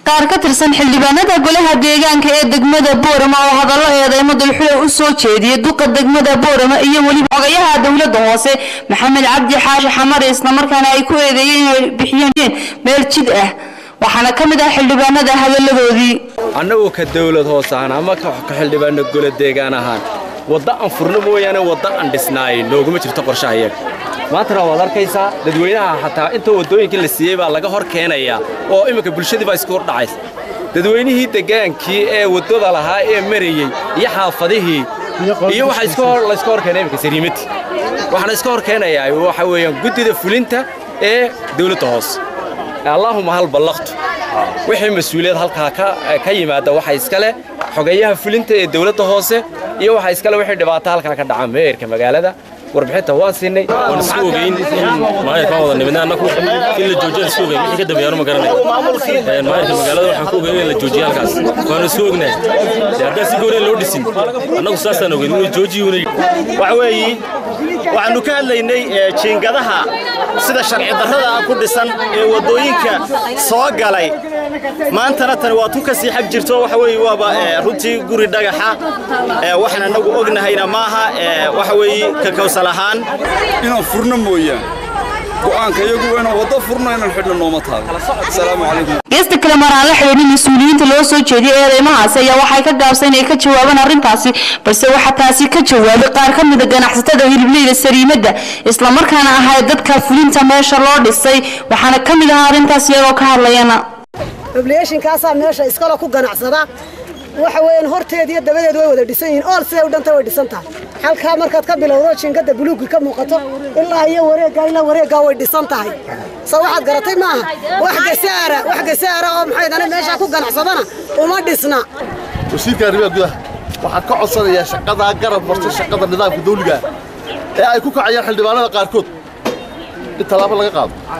qaar ka tirsan xildhibaanada golaha deegaanka ee degmada boorama oo hadallo eedeymo dulxula u soo jeediyay duqa degmada boorama iyo weliba xogayaha dowladda hoose maxamed cabdi xaashi xamar islamarkaana ay ku eedeeyeen inay bixiyeen meel jid ah waxaana ka mid ah xildhibaanada hadalladoodii annagu ka dawlad hoos ahaan ama ka xildhibaano golo deegaan ahaan wadda aan furno mooyaane wadda aan dhisnaay nooguma jirto qorshaha iyaga maantana waad arkaysaa dadweynaha xataa inta waddooyinkii la siiyey baa laga hor keenayaa oo imminka bulshadii baa isku hordhacaysa dadweynihii degaankii ee waddada lahaa ee marayey iyo xaafadihii iyo waxaa layska hor keenay imminka sariimadii waxaana iska hor keenayaa waxa weeyaan guddida fulinta ee dawladda hoose allaahuma hal ballaqtu wixii mas-uuliyad halkaa ka yimaada waxaa iskale xogayaha fulinta ee dawladda hoose iyo waxaa iskale wixii dhibaato halkaa ka dhaca meerka magaalada warbixinta waan siinay waan isku ogeyn maayarkaan wada nimidna annagu in la joojiyo isku ogeyn wixii ka dambeeyana ma garanay maayarka magaalada waxaan ku ogeyn in la joojiyo halkaas waanu isku ognahay dee haddaan si gooneen loo dhisin annagu saasaan ogeyn inuu joojiyuuna waxa weeyi waxaannu ka hadlaynay jiingadaha sida sharci darrada ah ku dhisan ee waddooyinka soo galay maantana tani waa tu ka sii xag jirto waxa weeye waaba runtii guri dhagaxa waxaan annagu ognahayna maaha waxa weeye ka kawsal ahaan inaan furno mooyaan go'aanka iyagu inaan waddo furno inaan xidhno nooma taalo asalaamu calaykum geesta kale mar aan la xidhiidhin mas-uuliyiinta loo soo jeediyay eedeymahaasi ayaa waxay ka gaabsay inay ka jawaabaan arrintaasi balse waxaa taasi ka jawaabay qaar ka mida ganacsatada hilibleyda sariimadda islamarkaana ahay dadka fulinta meesha loo dhisay waxaana ka mid ahaa arrintaas iyagoo ka hadlayana obleeshinkaasaa meesha iskalo ku ganacsada waxa weeyaan horteed iyo dabadeed way wada dhisan yihiin ool siday u dhanta way dhisan tahay halkaa markaad ka bilowdo jinkada buluugi ka muuqato ilaa iyo wareeggaa ilaa wareeggaa way dhisan tahay soo waxaad garatay maaha wax gasaara wax gasaara oo maxay dana meeshaa ku ganacsadana uma dhisna wasiirka arrimaha gudaha waxaan ka codsanayaa shaqadaa garab marto shaqada nidaamka dawliga ee ay ku kacayaan xildhibaanada qaarkood in tallaabo laga qaado